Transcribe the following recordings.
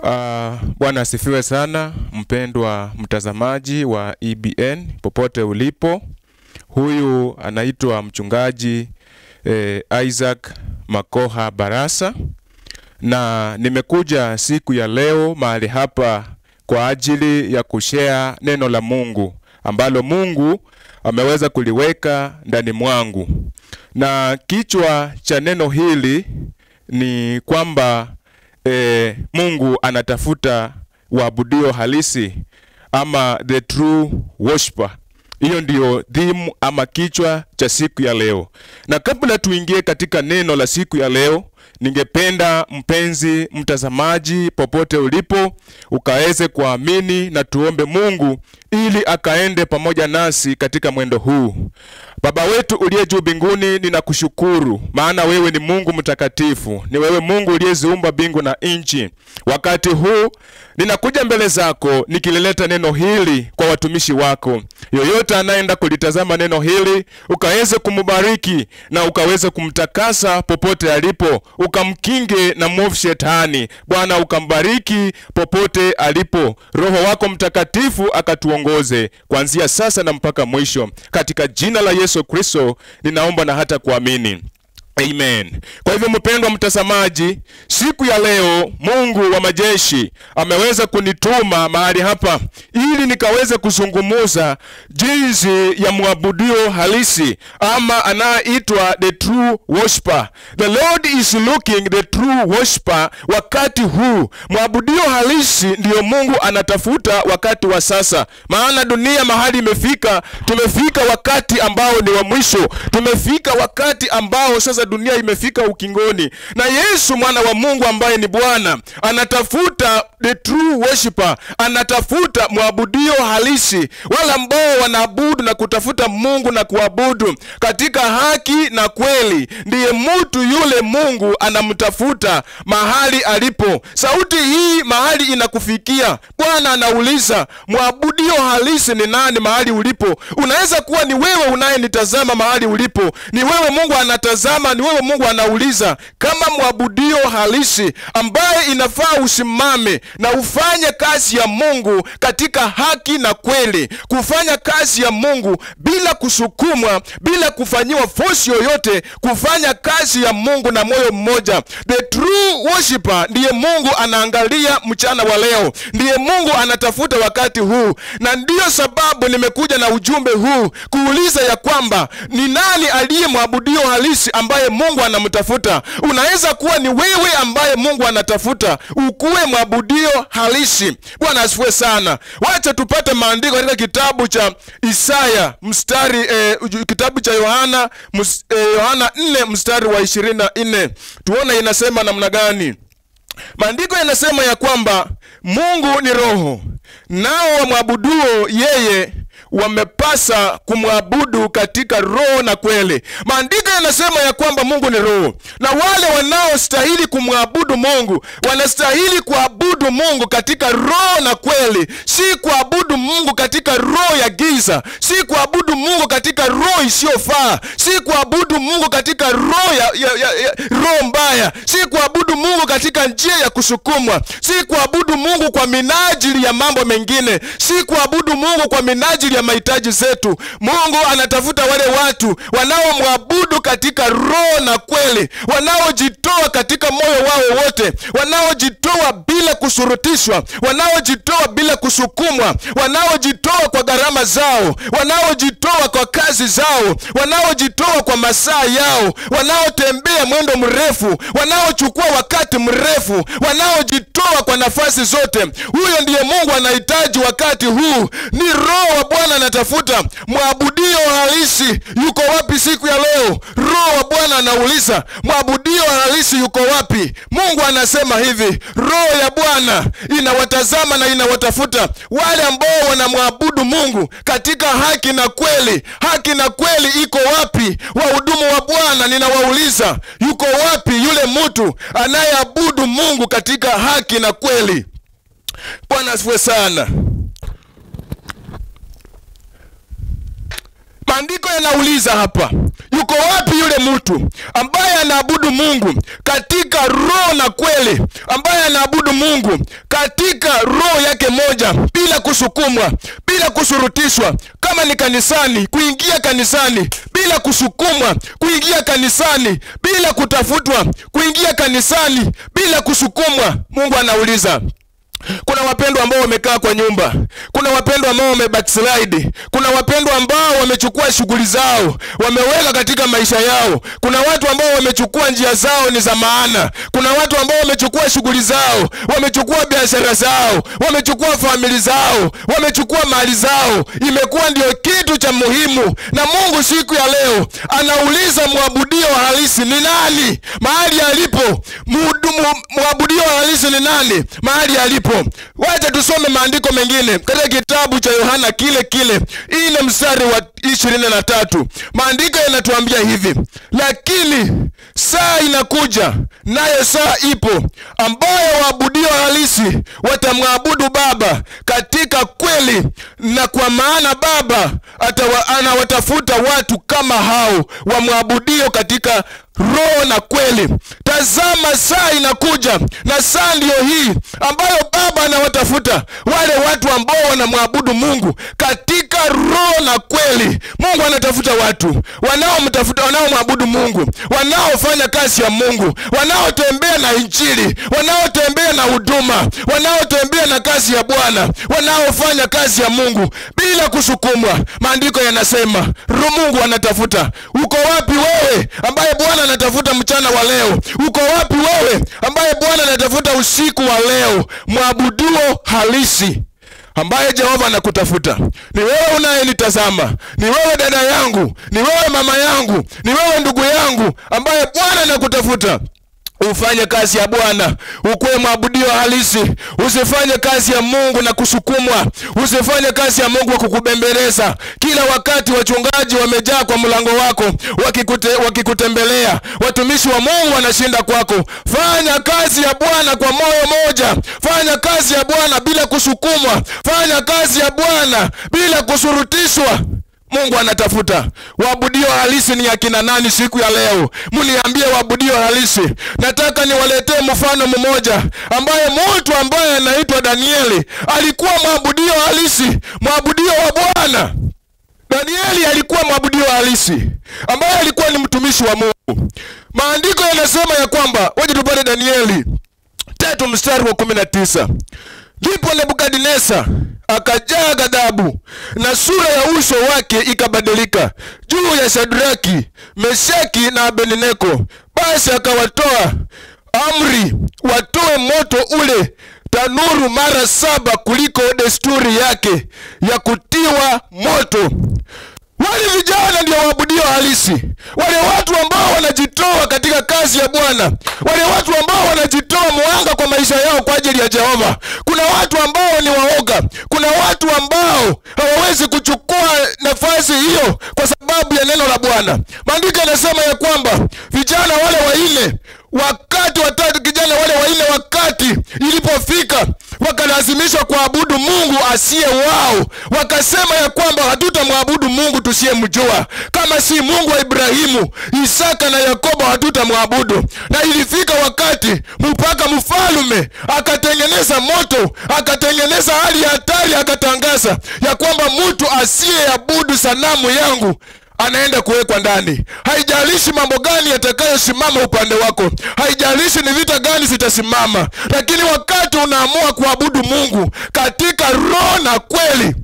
Uh, Bwana asifiwe sana, mpendwa mtazamaji wa EBN popote ulipo. Huyu anaitwa mchungaji eh, Isaac Makoha Barasa, na nimekuja siku ya leo mahali hapa kwa ajili ya kushare neno la Mungu ambalo Mungu ameweza kuliweka ndani mwangu, na kichwa cha neno hili ni kwamba e, Mungu anatafuta waabudio halisi ama the true worshiper. Hiyo ndiyo theme ama kichwa cha siku ya leo, na kabla tuingie katika neno la siku ya leo, ningependa mpenzi mtazamaji, popote ulipo, ukaweze kuamini na tuombe Mungu ili akaende pamoja nasi katika mwendo huu. Baba wetu uliye juu mbinguni, ninakushukuru maana wewe ni Mungu mtakatifu, ni wewe Mungu uliyeziumba mbingu na nchi. Wakati huu ninakuja mbele zako nikilileta neno hili kwa watumishi wako. Yoyote anayeenda kulitazama neno hili, ukaweze kumbariki na ukaweze kumtakasa popote alipo, ukamkinge na mwovu shetani. Bwana, ukambariki popote alipo. Roho wako Mtakatifu akatuongoze kuanzia sasa na mpaka mwisho, katika jina la Yesu Kristo ninaomba na hata kuamini. Amen. Kwa hivyo mpendwa mtazamaji, siku ya leo Mungu wa majeshi ameweza kunituma mahali hapa ili nikaweze kuzungumuza jinsi ya mwabudio halisi ama anayeitwa the true worshiper. The Lord is looking the true worshiper. Wakati huu mwabudio halisi ndiyo Mungu anatafuta wakati wa sasa, maana dunia mahali imefika, tumefika wakati ambao ni wa mwisho, tumefika wakati ambao sasa dunia imefika ukingoni, na Yesu mwana wa Mungu ambaye ni Bwana anatafuta the true worshiper, anatafuta mwabudio halisi, wale ambao wanaabudu na kutafuta Mungu na kuabudu katika haki na kweli. Ndiye mtu yule Mungu anamtafuta mahali alipo. Sauti hii mahali inakufikia, Bwana anauliza mwabudio halisi ni nani mahali ulipo? Unaweza kuwa ni wewe unayenitazama mahali ulipo, ni wewe Mungu anatazama, ni wewe Mungu anauliza kama mwabudio halisi ambaye inafaa usimame na ufanye kazi ya Mungu katika haki na kweli, kufanya kazi ya Mungu bila kusukumwa, bila kufanyiwa force yoyote, kufanya kazi ya Mungu na moyo mmoja. The true worshiper ndiye Mungu anaangalia mchana wa leo, ndiye Mungu anatafuta wakati huu, na ndiyo sababu nimekuja na ujumbe huu kuuliza ya kwamba ni nani aliye mwabudio halisi ambaye Mungu anamtafuta. Unaweza kuwa ni wewe ambaye Mungu anatafuta, ukuwe mwabudio halisi. Bwana asifiwe sana. Wacha tupate maandiko katika kitabu cha Isaya mstari eh, kitabu cha Yohana mus, eh, Yohana 4 mstari wa 24 tuone inasema namna gani. Maandiko yanasema ya kwamba Mungu ni roho, nao wamwabuduo yeye wamepasa kumwabudu katika roho na kweli. Maandiko yanasema ya kwamba Mungu ni roho, na wale wanaostahili kumwabudu Mungu wanastahili kuabudu Mungu katika roho na kweli, si kuabudu Mungu katika roho ya giza, si kuabudu Mungu katika roho isiyofaa, si kuabudu Mungu katika roho ya, ya, ya, ya, roho mbaya, si kuabudu Mungu katika njia ya kusukumwa, si kuabudu Mungu kwa minajili ya mambo mengine, si kuabudu Mungu kwa minajili ya mahitaji zetu. Mungu anatafuta wale watu wanaomwabudu katika roho na kweli, wanaojitoa katika moyo wao wote, wanaojitoa bila kusurutishwa, wanaojitoa bila kusukumwa, wanaojitoa kwa gharama zao, wanaojitoa kwa kazi zao, wanaojitoa kwa masaa yao, wanaotembea mwendo mrefu, wanaochukua wakati mrefu, wanaojitoa kwa nafasi zote. Huyo ndiye Mungu anahitaji wakati huu. Ni roho wa Bwana anatafuta mwabudio halisi. Yuko wapi siku ya leo? Roho wa Bwana anauliza mwabudio halisi yuko wapi? Mungu anasema hivi, roho ya Bwana inawatazama na inawatafuta wale ambao wanamwabudu Mungu katika haki na kweli. Haki na kweli iko wapi? Wahudumu wa Bwana, ninawauliza yuko wapi yule mtu anayeabudu Mungu katika haki na kweli? Bwana asifiwe sana. maandiko yanauliza hapa yuko wapi yule mtu ambaye anaabudu mungu katika roho na kweli ambaye anaabudu mungu katika roho yake moja bila kusukumwa bila kushurutishwa kama ni kanisani kuingia kanisani bila kusukumwa kuingia kanisani bila kutafutwa kuingia kanisani bila kusukumwa mungu anauliza kuna wapendwa ambao wamekaa kwa nyumba kuna wapendwa ambao wamebackslide kuna wapendwa ambao wamechukua shughuli zao wameweka katika maisha yao kuna watu ambao wamechukua njia zao ni za maana kuna watu ambao wamechukua shughuli zao wamechukua biashara zao wamechukua famili zao wamechukua mali zao imekuwa ndio kitu cha muhimu na mungu siku ya leo anauliza mwabudio halisi ni nani mahali alipo Muhudumu- mwabudio halisi ni nani mahali alipo wacha tusome maandiko mengine katika kitabu cha yohana kile kile ile mstari wa ishirini na tatu maandiko yanatuambia hivi lakini saa inakuja nayo saa ipo ambayo waabudio halisi watamwabudu baba katika kweli na kwa maana baba atawa, anawatafuta watu kama hao wamwabudio katika roho na kweli tazama saa inakuja na saa ndiyo hii ambayo baba anawatafuta wale watu ambao wanamwabudu mungu katika roho na kweli mungu anatafuta watu wanaomtafuta wanaomwabudu mungu wanaofanya kazi ya mungu wanaotembea na injili wanaotembea na huduma wanaotembea na kazi ya bwana wanaofanya kazi ya mungu bila kusukumwa maandiko yanasema ru mungu anatafuta uko wapi wewe ambaye bwana anatafuta mchana wa leo uko wapi wewe ambaye bwana anatafuta usiku wa leo mwabuduo halisi ambaye jehova anakutafuta ni wewe unayenitazama ni wewe dada yangu ni wewe mama yangu ni wewe ndugu yangu ambaye bwana anakutafuta ufanye kazi ya bwana ukuwe mwabudio halisi usifanye kazi ya mungu na kusukumwa usifanye kazi ya mungu wa kukubembeleza kila wakati wachungaji wamejaa kwa mlango wako wakikute, wakikutembelea watumishi wa mungu wanashinda kwako fanya kazi ya bwana kwa moyo moja fanya kazi ya bwana bila kusukumwa fanya kazi ya bwana bila kushurutishwa mungu anatafuta waabudio halisi ni akina nani siku ya leo mniambie waabudio halisi nataka niwaletee mfano mmoja ambaye mtu ambaye anaitwa danieli alikuwa mwabudio halisi mwabudio wa bwana danieli alikuwa mwabudio halisi ambaye alikuwa ni mtumishi wa mungu maandiko yanasema ya kwamba waje tupate danieli tatu mstari wa kumi na tisa ndipo nebukadneza akajaa ghadhabu na sura ya uso wake ikabadilika juu ya shadraki meshaki na abednego basi akawatoa amri watoe moto ule tanuru mara saba kuliko desturi yake ya kutiwa moto wale vijana ndio waabudio halisi wale watu ambao wanajitoa katika kazi ya bwana wale watu ambao wanajitoa mwanga kwa maisha yao kwa ajili ya jehova kuna watu ambao ni waoga kuna watu ambao hawawezi kuchukua nafasi hiyo kwa sababu ya neno la bwana maandiko yanasema ya kwamba vijana wale wanne wakati watatu kijana wale wanne wakati ilipofika wakalazimishwa kuabudu mungu asiye wao wakasema ya kwamba hatutamwabudu mungu tusiyemjua kama si mungu wa ibrahimu isaka na yakobo hatutamwabudu na ilifika wakati mpaka mfalume akatengeneza moto akatengeneza hali ya hatari akatangaza ya kwamba mtu asiyeabudu sanamu yangu anaenda kuwekwa ndani haijalishi mambo gani yatakayosimama upande wako haijalishi ni vita gani zitasimama lakini wakati unaamua kuabudu mungu katika roho na kweli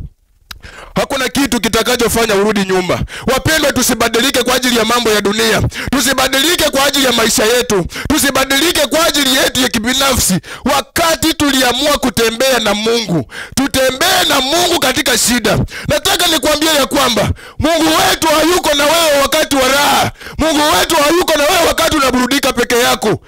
hakuna kitu kitakachofanya urudi nyuma wapendwa tusibadilike kwa ajili ya mambo ya dunia tusibadilike kwa ajili ya maisha yetu tusibadilike kwa ajili yetu ya kibinafsi wakati tuliamua kutembea na mungu tutembee na mungu katika shida nataka nikuambie ya kwamba mungu wetu hayuko na wewe wakati wa raha mungu wetu hayuko na wewe wakati unaburudika peke yako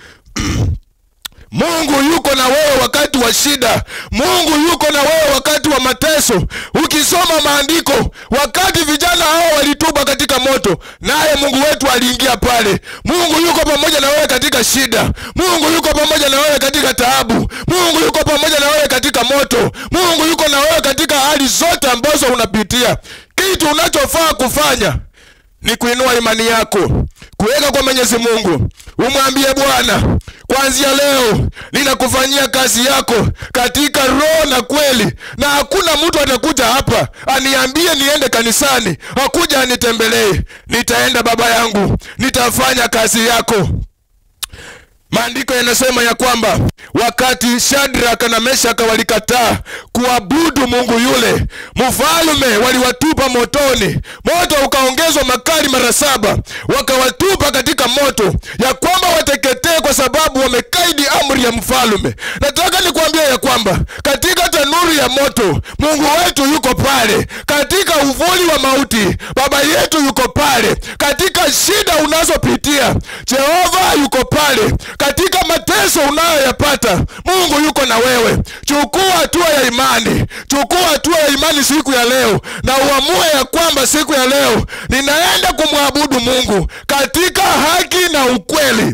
mungu yuko na wewe wakati wa shida mungu yuko na wewe wakati wa mateso ukisoma maandiko wakati vijana hao walituba katika moto naye mungu wetu aliingia pale mungu yuko pamoja na wewe katika shida mungu yuko pamoja na wewe katika taabu mungu yuko pamoja na wewe katika moto mungu yuko na wewe katika hali zote ambazo unapitia kitu unachofaa kufanya ni kuinua imani yako kuweka kwa mwenyezi mungu umwambie bwana kwanzia leo ninakufanyia kazi yako katika roho na kweli na hakuna mtu atakuja hapa aniambie niende kanisani hakuja anitembelee nitaenda baba yangu nitafanya kazi yako maandiko yanasema ya kwamba wakati shadraka na meshaka walikataa kuabudu mungu yule mfalume waliwatupa motoni moto ukaongezwa makali mara saba wakawatupa katika moto ya kwamba wateketee kwa sababu wamekaidi amri ya mfalume nataka nikuambia ya kwamba katika tanuru ya moto mungu wetu yuko pale katika uvuli wa mauti baba yetu yuko pale katika shida unazopitia jehova yuko pale katika mateso unayoyapata mungu yuko na wewe chukua hatua ya imani chukua hatua ya imani siku ya leo na uamue ya kwamba siku ya leo ninaenda kumwabudu mungu katika haki na ukweli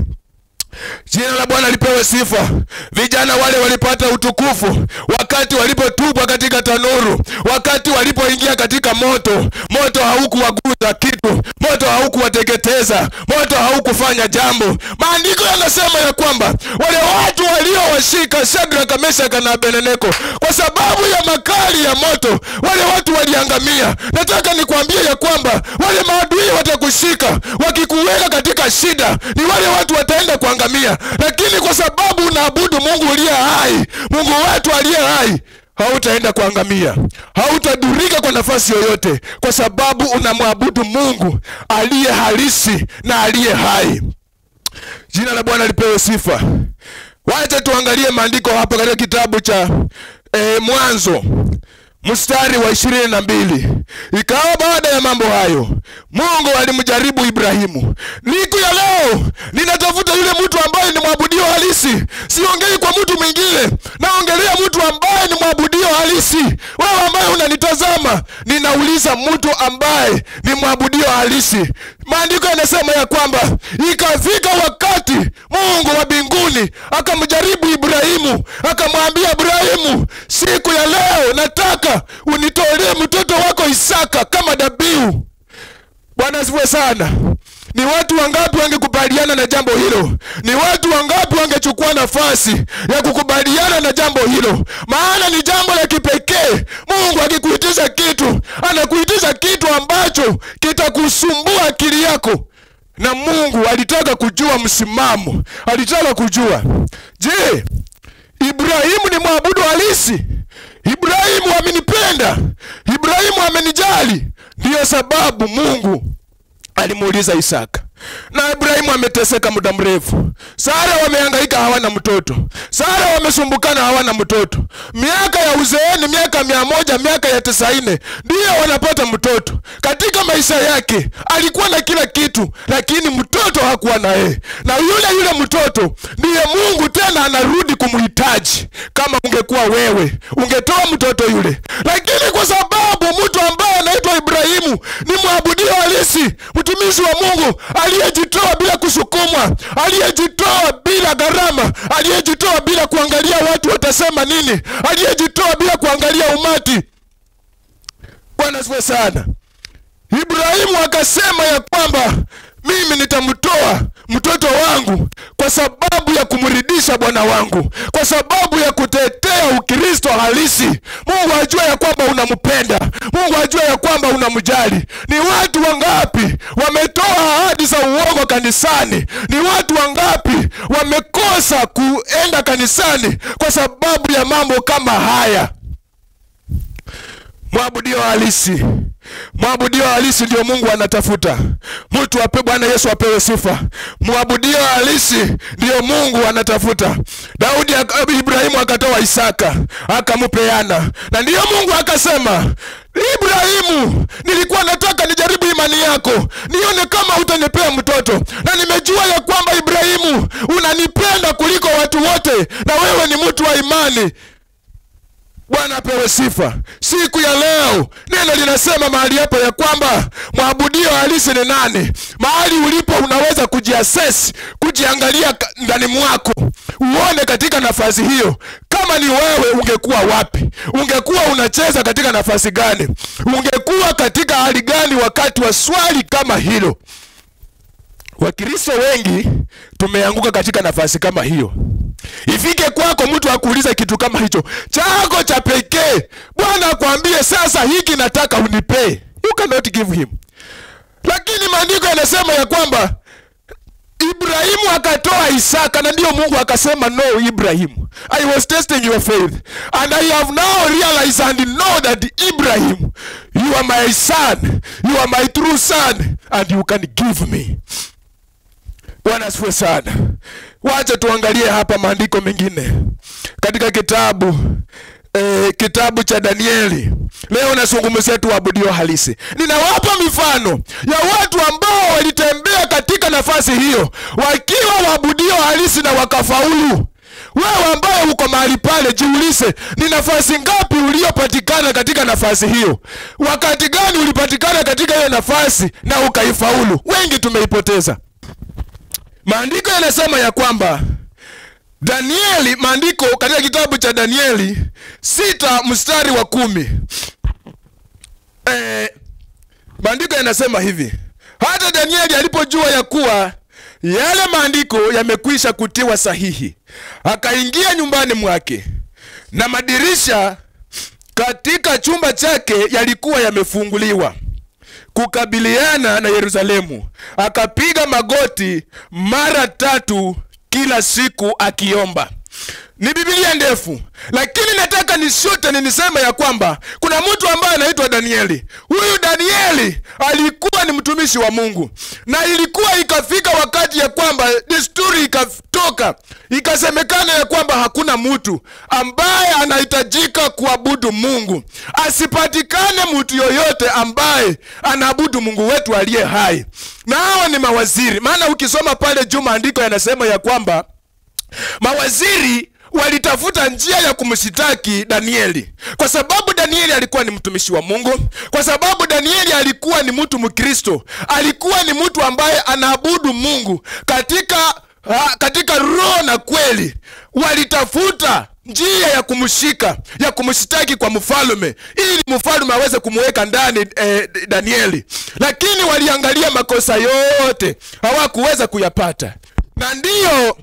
jina la bwana lipewe sifa vijana wale walipata utukufu wakati walipotupwa katika tanuru wakati walipoingia katika moto moto haukuwaguza kitu moto haukuwateketeza moto haukufanya jambo maandiko yanasema ya kwamba wale watu waliowashika shadraka meshaka na abeneneko kwa sababu ya makali ya moto wale watu waliangamia nataka nikwambie ya kwamba wale maadui watakushika wakikuweka katika shida ni wale watu wataenda kuangamia lakini kwa sababu unaabudu mungu uliye hai mungu wetu aliye hai hautaenda kuangamia hautadhurika kwa nafasi yoyote kwa sababu unamwabudu mungu aliye halisi na aliye hai jina la bwana lipewe sifa wacha tuangalie maandiko hapa katika kitabu cha e, mwanzo mstari wa ishirini na mbili ikawa baada ya mambo hayo mungu alimjaribu ibrahimu siku ya leo ninatafuta yule mtu ambaye ni mwabudio halisi siongei kwa mtu mwingine naongelea mtu ambaye ni mwabudio halisi wewe ambaye unanitazama ninauliza mtu ambaye ni mwabudio halisi maandiko yanasema ya kwamba ikafika wakati mungu wa mbinguni akamjaribu ibrahimu akamwambia ibrahimu siku ya leo nataka unitolee mtoto wako isaka kama dhabihu bwana asifiwe sana ni watu wangapi wangekubaliana na jambo hilo ni watu wangapi wangechukua nafasi ya kukubaliana na jambo hilo maana ni jambo la kipekee mungu akikuitisha kitu anakuitisha kitu ambacho kitakusumbua akili yako na mungu alitaka kujua msimamo alitaka kujua je ibrahimu ni mwabudu halisi ibrahimu amenipenda ibrahimu amenijali ndiyo sababu mungu alimuuliza isaka na ibrahimu ameteseka muda mrefu sara wamehangaika hawana mtoto sara wamesumbukana hawana mtoto miaka ya uzeeni miaka mia moja miaka ya tisaini ndiyo wanapata mtoto katika maisha yake alikuwa na kila kitu lakini mtoto hakuwa na yeye na yule yule mtoto ndiye mungu tena anarudi kumhitaji kama ungekuwa wewe ungetoa mtoto yule lakini kwa sababu mtu ambaye anaitwa ibrahimu ni mwabudio halisi mtumishi wa mungu aliyejitoa bila kusukumwa aliyejitoa bila gharama aliyejitoa bila kuangalia watu watasema nini aliyejitoa bila kuangalia umati bwana siwe sana ibrahimu akasema ya kwamba mimi nitamtoa mtoto wangu kwa sababu ya kumridisha bwana wangu kwa sababu ya kutetea ukristo halisi mungu ajua ya kwamba unampenda mungu ajua ya kwamba unamjali ni watu wangapi wametoa ahadi za uongo kanisani ni watu wangapi wamekosa kuenda kanisani kwa sababu ya mambo kama haya mwabudio halisi mwabudio halisi ndio mungu anatafuta mtu ape bwana yesu apewe sifa mwabudio halisi ndio mungu anatafuta daudi aka- ibrahimu akatoa isaka akampeana na ndiyo mungu akasema ibrahimu nilikuwa nataka nijaribu imani yako nione kama utanipea mtoto na nimejua ya kwamba ibrahimu unanipenda kuliko watu wote na wewe ni mtu wa imani bwana apewe sifa siku ya leo neno linasema mahali hapa ya kwamba mwabudio halisi ni nani mahali ulipo unaweza kujiasesi kujiangalia ka- ndani mwako uone katika nafasi hiyo kama ni wewe ungekuwa wapi ungekuwa unacheza katika nafasi gani ungekuwa katika hali gani wakati wa swali kama hilo wakristo wengi tumeanguka katika nafasi kama hiyo ifike kwako mtu akuuliza kitu kama hicho chako cha pekee bwana akwambie sasa hiki nataka unipee you cannot give him lakini maandiko yanasema ya kwamba ibrahimu akatoa isaka na ndiyo mungu akasema no ibrahimu i was testing your faith and i have now realized and know that ibrahim you are my son you are my true son and you can give me bwana asifiwe sana wacha tuangalie hapa maandiko mengine katika kitabu eh, kitabu cha danieli leo nazungumzia tu abudio halisi ninawapa mifano ya watu ambao walitembea katika nafasi hiyo wakiwa waabudio halisi na wakafaulu wewe ambaye uko mahali pale jiulize ni nafasi ngapi uliopatikana katika nafasi hiyo wakati gani ulipatikana katika hiyo nafasi na ukaifaulu wengi tumeipoteza maandiko yanasema ya kwamba danieli maandiko katika kitabu cha danieli sita mstari wa kumi eh, maandiko yanasema hivi hata danieli alipojua ya kuwa yale maandiko yamekwisha kutiwa sahihi akaingia nyumbani mwake na madirisha katika chumba chake yalikuwa yamefunguliwa kukabiliana na yerusalemu akapiga magoti mara tatu kila siku akiomba ni bibilia ndefu lakini nataka nishote ni niseme ya kwamba kuna mtu ambaye anaitwa danieli huyu danieli alikuwa ni mtumishi wa mungu na ilikuwa ikafika wakati ya kwamba desturi ikatoka ikasemekana ya kwamba hakuna mtu ambaye anahitajika kuabudu mungu asipatikane mtu yoyote ambaye anaabudu mungu wetu aliye hai na hawa ni mawaziri maana ukisoma pale juu maandiko yanasema ya kwamba mawaziri walitafuta njia ya kumshitaki danieli kwa sababu danieli alikuwa ni mtumishi wa mungu kwa sababu danieli alikuwa ni mtu mkristo alikuwa ni mtu ambaye anaabudu mungu katika ha, katika roho na kweli walitafuta njia ya kumshika ya kumshitaki kwa mfalume ili mfalume aweze kumweka ndani eh, danieli lakini waliangalia makosa yote hawakuweza kuyapata na ndiyo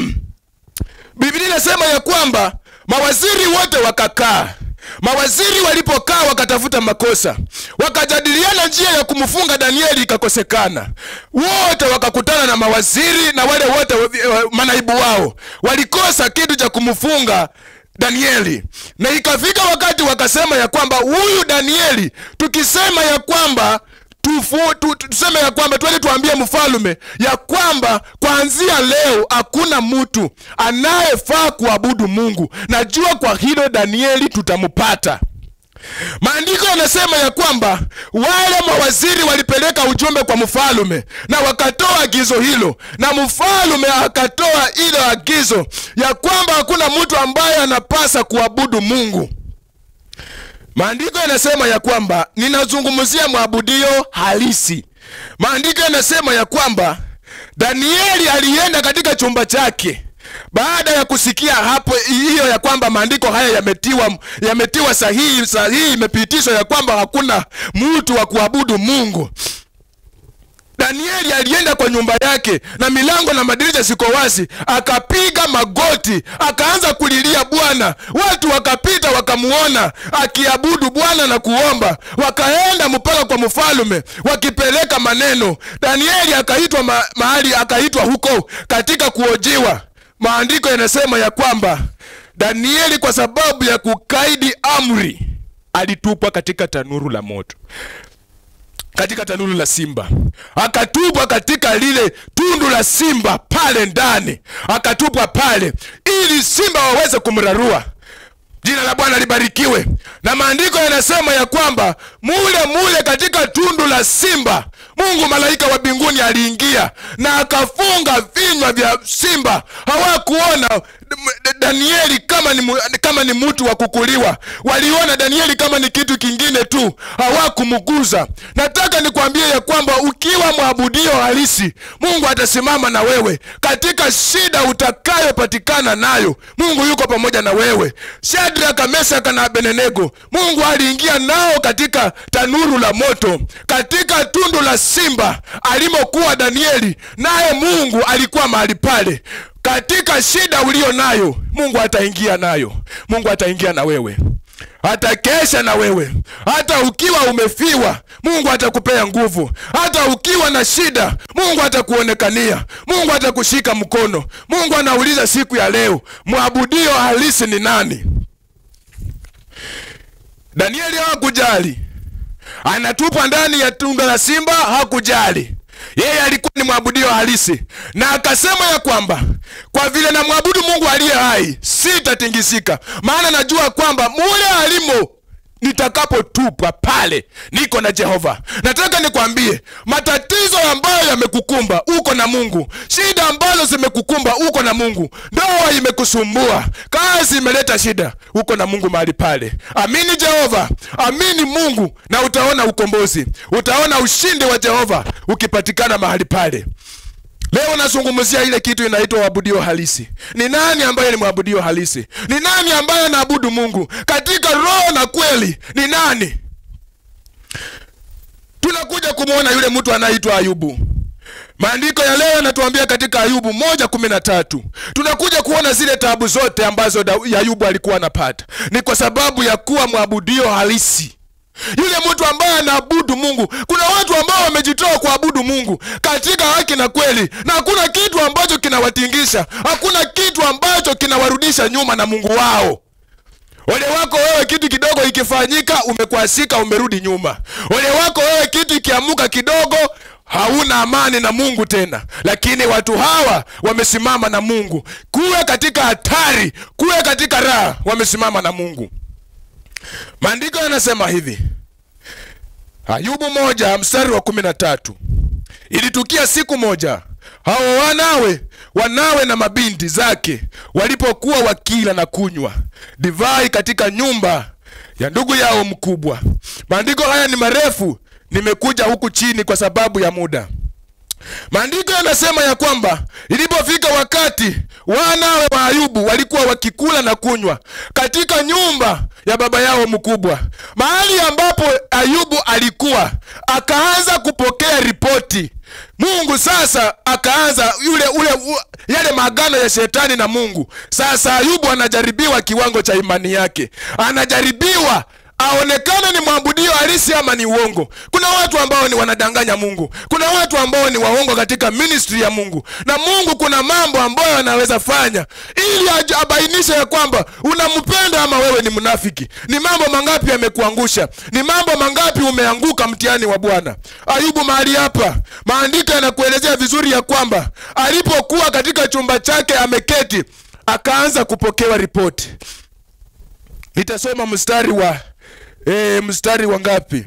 biblia inasema ya kwamba mawaziri wote wakakaa mawaziri walipokaa wakatafuta makosa wakajadiliana njia ya kumfunga danieli ikakosekana wote wakakutana na mawaziri na wale wote manaibu wao walikosa kitu cha kumfunga danieli na ikafika wakati wakasema ya kwamba huyu danieli tukisema ya kwamba tufu, tu, tu, tuseme ya kwamba twende tuambie mfalume ya kwamba kuanzia leo hakuna mtu anayefaa kuabudu mungu najua kwa hilo danieli tutampata maandiko yanasema ya kwamba wale mawaziri walipeleka ujumbe kwa mfalume na wakatoa agizo hilo na mfalume akatoa ilo agizo ya kwamba hakuna mtu ambaye anapasa kuabudu mungu maandiko yanasema ya kwamba ninazungumzia mwabudio halisi maandiko yanasema ya kwamba danieli alienda katika chumba chake baada ya kusikia hapo hiyo ya kwamba maandiko haya yametiwa yametiwa sahihi sahihi imepitishwa ya kwamba hakuna mtu wa kuabudu mungu danieli alienda kwa nyumba yake na milango na madirisha siko wazi akapiga magoti akaanza kulilia bwana watu wakapita wakamuona akiabudu bwana na kuomba wakaenda mpaka kwa mfalume wakipeleka maneno danieli akaitwa ma, mahali akaitwa huko katika kuojiwa maandiko yanasema ya kwamba danieli kwa sababu ya kukaidi amri alitupwa katika tanuru la moto katika tanuru la simba akatupwa katika lile tundu la simba pale ndani akatupwa pale ili simba waweze kumrarua jina la bwana libarikiwe na maandiko yanasema ya kwamba mule mule katika tundu la simba mungu malaika wa mbinguni aliingia na akafunga vinywa vya simba hawakuona Danieli kama ni, mu- kama ni mtu wa kukuliwa. Waliona Danieli kama ni kitu kingine tu, hawakumguza. Nataka nikwambie ya kwamba ukiwa mwabudio halisi, Mungu atasimama na wewe katika shida utakayopatikana nayo. Mungu yuko pamoja na wewe. Shadraka, Mesaka na Abednego, Mungu aliingia nao katika tanuru la moto, katika tundu la simba alimokuwa Danieli, naye Mungu alikuwa mahali pale katika shida ulio nayo mungu ataingia nayo mungu ataingia na wewe atakesha na wewe hata ukiwa umefiwa mungu atakupea nguvu hata ukiwa na shida mungu atakuonekania mungu atakushika mkono mungu anauliza siku ya leo mwabudio halisi ni nani danieli hawakujali anatupwa ndani ya tundu la simba hakujali yeye alikuwa ni mwabudio halisi na akasema ya kwamba kwa vile namwabudu mungu aliye hai sitatingisika maana najua kwamba mule alimo nitakapotupwa pale niko na jehova nataka nikwambie matatizo ambayo yamekukumba uko na mungu shida ambazo zimekukumba uko na mungu ndoa imekusumbua kazi imeleta shida uko na mungu mahali pale amini jehova amini mungu na utaona ukombozi utaona ushindi wa jehova ukipatikana mahali pale leo nazungumzia ile kitu inaitwa wabudio halisi ni nani ambaye ni mwabudio halisi ni nani ambaye anaabudu mungu katika roho na kweli ni nani tunakuja kumwona yule mtu anaitwa ayubu maandiko ya leo yanatuambia katika ayubu moja kumi na tatu tunakuja kuona zile tabu zote ambazo Da- ayubu alikuwa anapata ni kwa sababu ya kuwa mwabudio halisi yule mtu ambaye anaabudu mungu kuna watu ambao wamejitoa kuabudu mungu katika haki na kweli na hakuna kitu ambacho kinawatingisha hakuna kitu ambacho kinawarudisha nyuma na mungu wao ole wako wewe kitu kidogo ikifanyika umekwasika umerudi nyuma ole wako wewe kitu ikiamuka kidogo hauna amani na mungu tena lakini watu hawa wamesimama na mungu kuwe katika hatari kuwe katika raha wamesimama na mungu maandiko yanasema hivi ayubu moja mstari wa kumi na tatu ilitukia siku moja hao wanawe wanawe na mabinti zake walipokuwa wakila na kunywa divai katika nyumba ya ndugu yao mkubwa maandiko haya ni marefu nimekuja huku chini kwa sababu ya muda maandiko yanasema ya kwamba ilipofika wakati wanawe wa ayubu walikuwa wakikula na kunywa katika nyumba ya baba yao mkubwa mahali ambapo ayubu alikuwa akaanza kupokea ripoti mungu sasa akaanza yule ule u, yale maagano ya shetani na mungu sasa ayubu anajaribiwa kiwango cha imani yake anajaribiwa aonekane ni mwabudio halisi ama ni uongo kuna watu ambao ni wanadanganya mungu kuna watu ambao ni waongo katika ministry ya mungu na mungu kuna mambo ambayo anaweza fanya ili aj- abainishe ya kwamba unampenda ama wewe ni mnafiki ni mambo mangapi yamekuangusha ni mambo mangapi umeanguka mtihani wa bwana ayubu mahali hapa maandiko yanakuelezea vizuri ya kwamba alipokuwa katika chumba chake ameketi akaanza kupokewa ripoti nitasoma mstari wa e, mstari wa ngapi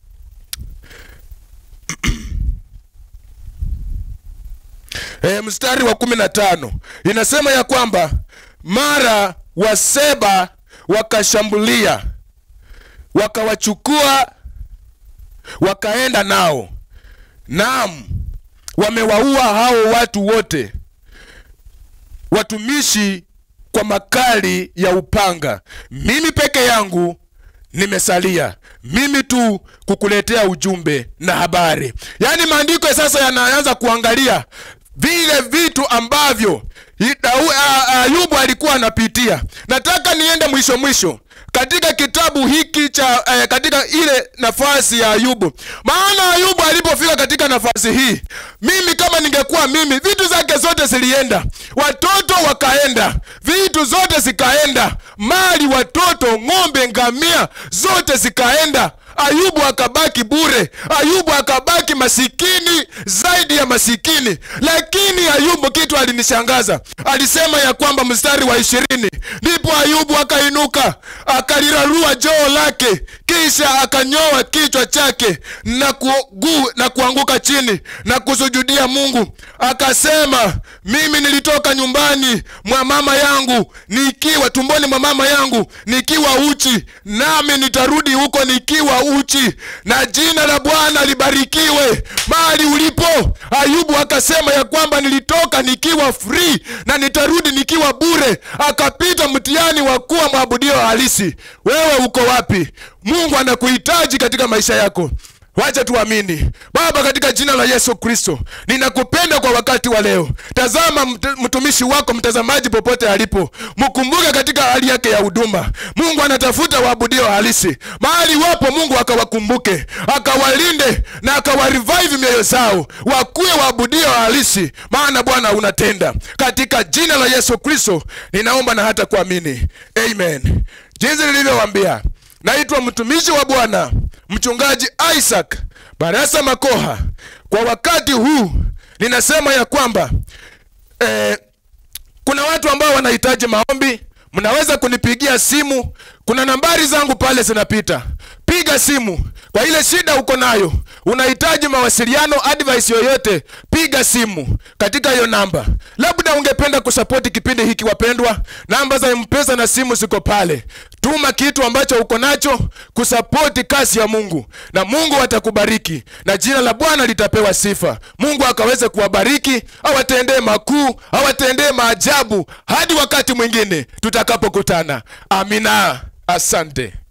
e, mstari wa kumi na tano inasema ya kwamba mara waseba wakashambulia wakawachukua wakaenda nao naam wamewaua hao watu wote watumishi kwa makali ya upanga mimi peke yangu nimesalia mimi tu kukuletea ujumbe na habari yaani maandiko sasa yanaanza kuangalia vile vitu ambavyo i- Dau- a- ayubu alikuwa anapitia nataka niende mwisho mwisho katika kitabu hiki cha eh, katika ile nafasi ya ayubu maana ayubu alipofika katika nafasi hii mimi kama ningekuwa mimi vitu zake zote zilienda watoto wakaenda vitu zote zikaenda mali watoto ng'ombe ngamia zote zikaenda ayubu akabaki bure ayubu akabaki masikini zaidi ya masikini lakini ayubu kitu alinishangaza alisema ya kwamba mstari wa ishirini ndipo ayubu akainuka akalirarua joo lake kisha akanyoa kichwa chake na, kugu, na kuanguka chini na kusujudu akamsujudia mungu akasema mimi nilitoka nyumbani mwa mama yangu nikiwa tumboni mwa mama yangu nikiwa uchi nami nitarudi huko nikiwa uchi na jina la bwana libarikiwe mahali ulipo ayubu akasema ya kwamba nilitoka nikiwa free na nitarudi nikiwa bure akapita mtihani wa kuwa mwabudio halisi wewe uko wapi mungu anakuhitaji katika maisha yako wacha tuamini baba katika jina la yesu kristo ninakupenda kwa wakati wa leo tazama mt- mtumishi wako mtazamaji popote alipo mkumbuke katika hali yake ya huduma mungu anatafuta waabudio halisi mahali wapo mungu akawakumbuke akawalinde na akawarevive mioyo zao wakuwe waabudio halisi maana bwana unatenda katika jina la yesu kristo ninaomba na hata kuamini amen jinsi nilivyowambia naitwa mtumishi wa bwana mchungaji isaac barasa makoha kwa wakati huu ninasema ya kwamba eh, kuna watu ambao wanahitaji maombi mnaweza kunipigia simu kuna nambari zangu pale zinapita piga simu kwa ile shida uko nayo unahitaji mawasiliano advice yoyote piga simu katika hiyo namba labda ungependa kusapoti kipindi hiki wapendwa namba za mpesa na simu ziko pale tuma kitu ambacho uko nacho kusapoti kazi ya mungu na mungu atakubariki na jina la bwana litapewa sifa mungu akaweze kuwabariki awatendee makuu awatendee maajabu hadi wakati mwingine tutakapokutana amina asante